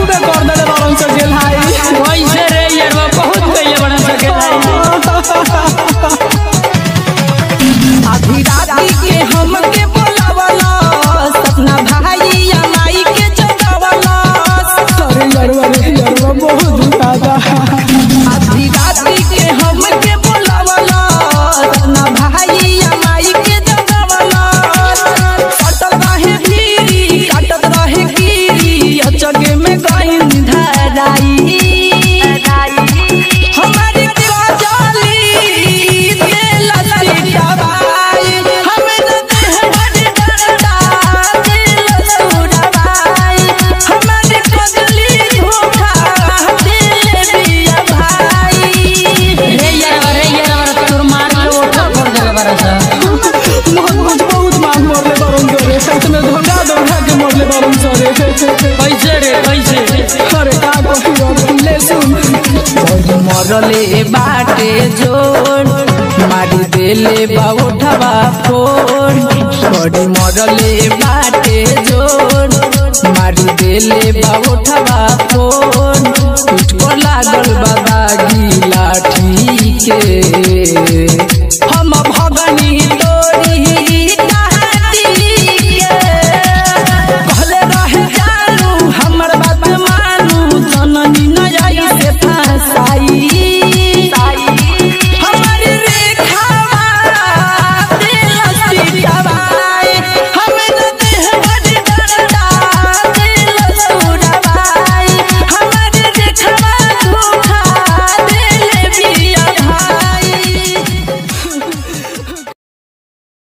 खूबे कर देले बारन से गेल हाई कैसे रे यारवा बहुत कइले बड़ा सके आधी राती के हमके बोलावला सपना भाई या माई के जगावला अरे यारवा रे यारवा बहुत दुखाता आधी राती के हमके बोलावला सपना भाई या माई के जगावला कटत रहे भीरी काटत रहे कीरी अचगे में गईन धराई हमारी काजली दिल लसी दवाई हमें देह बड़ी डरता दिल सुरवाई हमारी काजली धोखा दिल बिया भाई रे यारवा रे यारवा तोर मार के ओठा कर देले बड़ा सा बहुत कुछ बहुत मार मोरले बारन करे सच में धोखा धोखा के मोरले बारन सरे कैसे रे कैसे अरे का कहू ले सुन मरले बाटे जोड़ मारी देले बाउठवा फोड़ बड़ी मरले बाटे जोड़ मारी देले बाउठवा फोड़ पीठ पर लागल बा